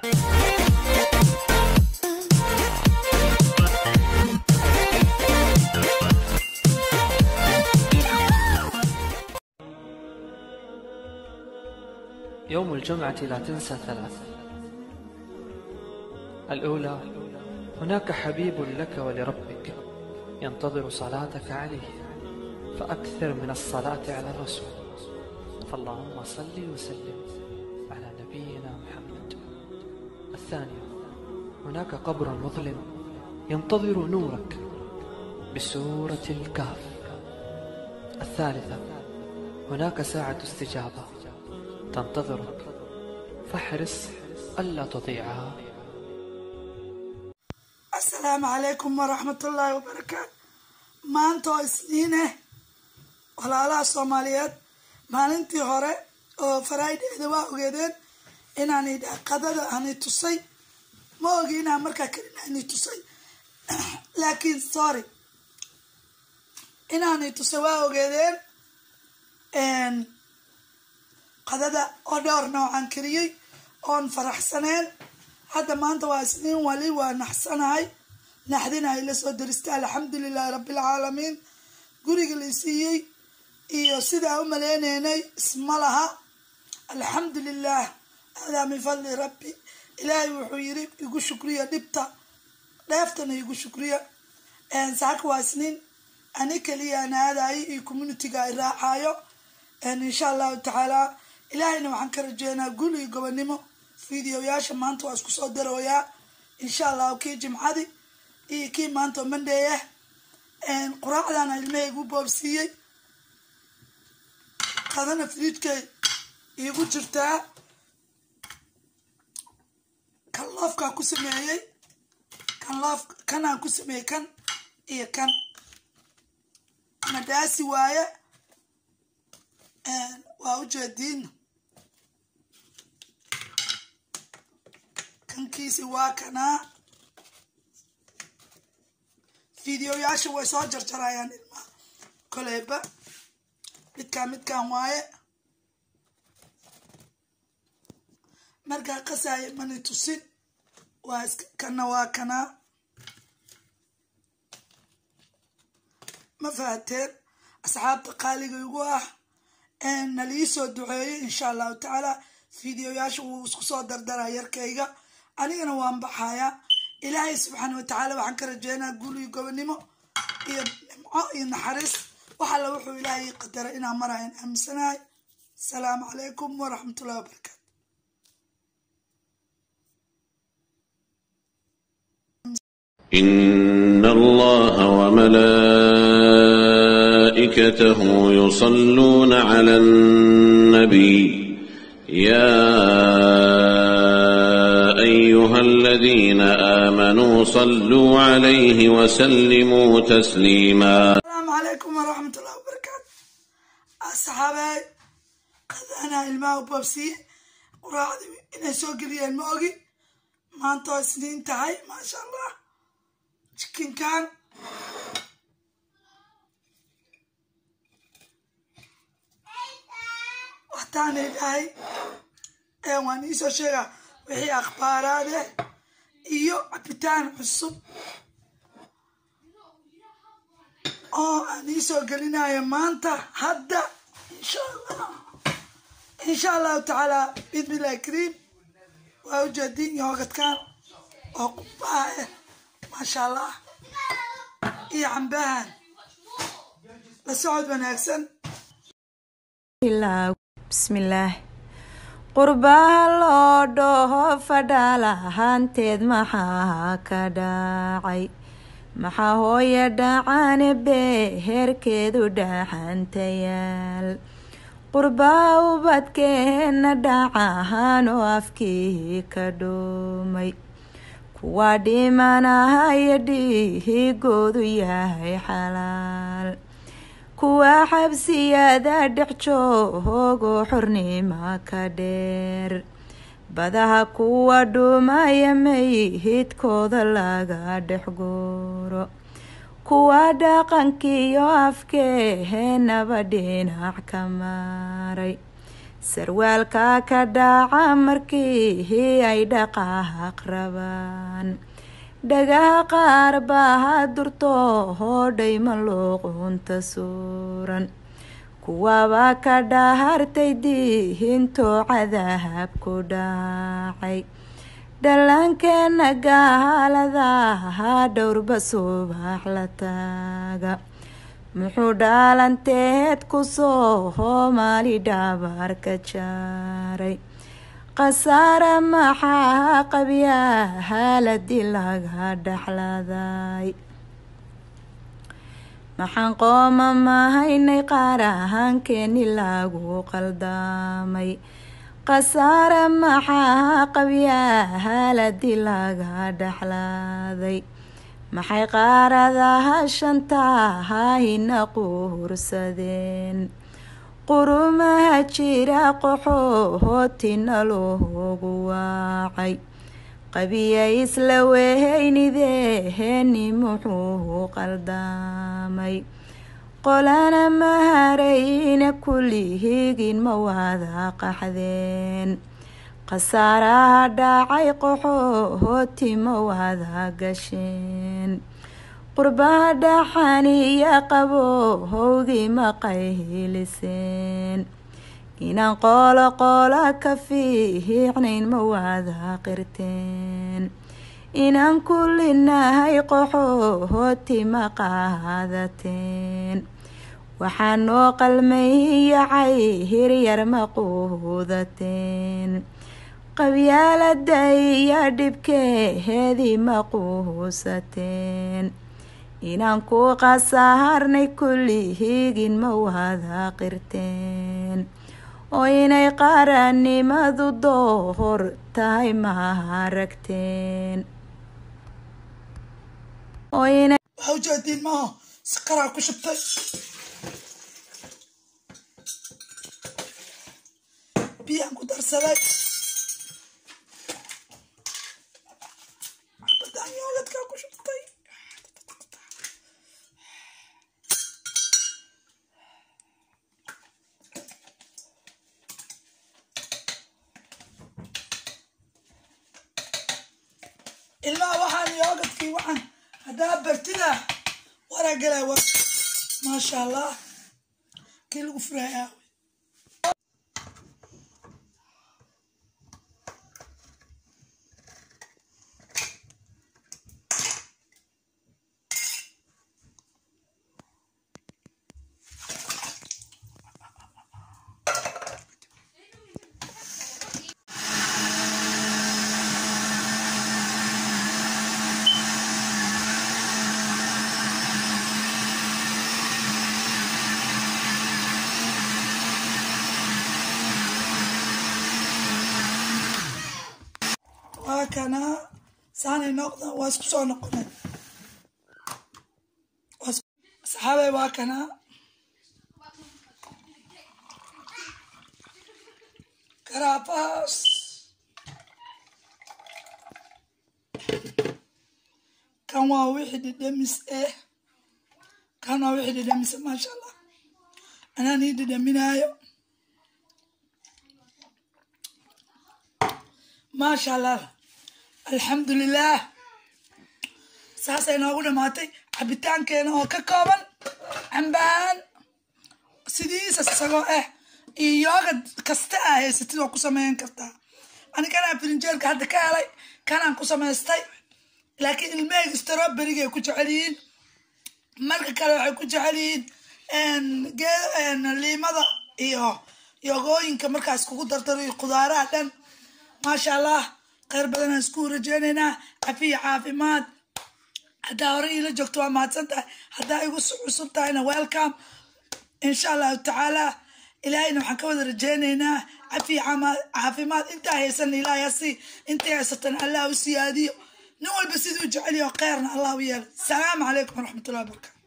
يوم الجمعة لا تنسى ثلاث الأولى هناك حبيب لك ولربك ينتظر صلاتك عليه فأكثر من الصلاة على الرسول فاللهم صل وسلم على نبينا محمد الثانية هناك قبر مظلم ينتظر نورك بسورة الكهف الثالثة هناك ساعة استجابة تنتظرك فاحرص ألا تضيعها asalaamu calaykum waraxmatullaahi wabarakaatu maanta oo isniineh walaalaha soomaaliyeed maalintii hore oo faraydheeda waa ogeedeen inaanay qadada aanay tusay ma ogi inaan markaa kelin aanay tusay laakiin sorry inaanay tusay waa ogeedeen qadada oo dhowr noocan keliyey oon faraxsaneen hadda maanta waa isniin wali waa naxsanahay naxdina ay la soo daristay alxamdulilaahi rabbilcaalamiin guriga la siiyey iyo sidaa u maleyneynay isma laha alxamdulilah haadaa min fadli rabbi ilaahay wuxuu yiri igu shukriya dhibta dheeftana igu shukriya saaka waa isniin ani keliya aan aadayo iyo communitiga ay raacayo insha allahu tacaala ilaahayna waxaan ka rajeynaa gul iyo gobonimo fideoyaasha maanta waa isku soo darooyaa insha allahu kii jimcadi iyo kii maanta oo mandheeyah quraacdana ilmahaygu boobsiiyey qadana fridjkay iigu jirtaa kan loofkaa ku sameeyey kan loof kanaan ku sameeyey kan iyo kan madaasi waaye waa ujeediin kankiisi waa kanaa fideoyaasha way soo jarjarayaan ilmaha koleyba midkaan midkaan waaye markaa qasaayo mani tusin waa kana waa kanaa ma fahateen asxaabta qaaliga igu ah nalii soo duceeyey insha allahu tacaala fideoyaasha wuu isku soo dardaraa yarkayga anigana waan baxayaa ilaahay subxaana watacaala waxaan ka rajeynaa guul iyo gobonimo iyo nimco iyo naxariis wax alla wuxuu ilaahay qadaray inaan marayan aaminsanahay asalaamu calaykum waraxmatullahi wabarakaatu إن الله وملائكته يصلون على النبي يا أيها الذين آمنوا صلوا عليه وسلموا تسليما asalaamu calaykum waraxmatullahi wabarakaatu asxaabey qadaanaa ilmaha u boobsiye quraacdii inay soo geliyeen ma ogi maanta oo isniin tahay maasha allah jikinkan waxtaanay dhahay waan iisoo sheegaa wixii akhbaaraade iyo cabitaan cusub oo aan iisoo gelinayo maanta hadda insha allah insha allahu tacaala bismillahi kariim waa ujeediin yoogadkan oo qubbaha ah maasha allah iyo cambahan la socod wanaagsan bismillaah qurbaha loo dhaho fadhaalahaanteed maxaa ka dhacay maxaa hooye dhacane beherkeedu dhaxantayaal qurbaha ubadkeena dhacahaan oo afkii ka dhuumay kuwa dhimanahaya dhiigoodu yahay xalaal kuwa xabsiyada dhexjoogo xornimo ka dheer badaha kuwa dhumaya mayhidkooda laga dhex guuro kuwa dhaqankiiyo afkeenaba dhinac ka maray sarwaalka ka dhaca markii ay dhaqaaq rabaan dhagaha qaar baa durto hoodhay maluuqunta suuran kuwaba ka dhahartay dihinto cadaab ku dhacay dhallaankeena gaaladaha dhowrba subax la taaga muxuu dhaalanteed kusoo hoomaali dhabar ka jaaray khasaare maxaa qabyaa haaladii laga dhexladay maxaan qooma mahaynay qaar ahaankeeni lagu qaldamay khasaare maxaa qabyaa haaladii laga dhexlaaday maxay qaaradaha shantahayna quursadeen qurumaha jira qoxoohootina loogu waacay qabiya isla weheynideeni muxuu qaldamay qolana maharayna kulihigin ma wada qaxdeen khasaaraha dhacay qoxoohooti ma wada gasheen qurbaha dhaxaniya qabo howgii ma qayliseen inaan qoolo qoola ka fiicnayn ma wada qirteen inaan kulinahay qoxoohooti ma qaadateen waxaa noo qalmayiyacay hiryar ma quudateen qabyaalada iyo dhibkeheedii ma quusateen inaan ku qasaharnay kullihigin ma wada qirteen oo inay qaranimadu doohor tahay ma aragteen waxaa ujeediin maaho sakaraa ku shubtay biyaan ku darsaday xabadaan yooladkaa ku shubtay ilmaha waxaan yoogadkii waxaan haddaa bartida waragalay war maasha allah kii lagu furaya waa kana saanay noqdaan waa isku soo noqonay Waa isku- saxaabay waa kana karaafahaas kan waa wixii dhidhamis eh kan waa wixii dhidhamisa maasha allah anaan ii dhidhaminaayo maasha allah alxamdulilaah saasay noogu dhamaatay cabitaankeena oo ka kooban cambaan sidiisas isagoo ah iyo yoogad kasta aa haysatid waa ku sameyn kartaa ani kanaa firinjeelka hadda ka helay kanaan ku samaystay laakiin ilmaheyga stroberiga ay ku jecel yihiin marka kale waxay ku jecel yihiin gee liimada iyo yogooyinka markaas kugu dardaro iyo khudaaraha dhan maasha allah kheyr badanaan isku rajeynaynaa cafiya caafimaad haddaa hore iila joogto waa mahadsan tahay haddaa igu cusub tahayna welcome insha allahu tacaala ilaahayna waxaan ka wada rajeynaynaa cafiya caama- caafimaad intaa haysan ilaahay hasi intay haysatan allah u siyaadiyo nin walba siduu jecel yaho kheyrna allah u yeelo salaamu calaykum waraxmatullahi wabarakatu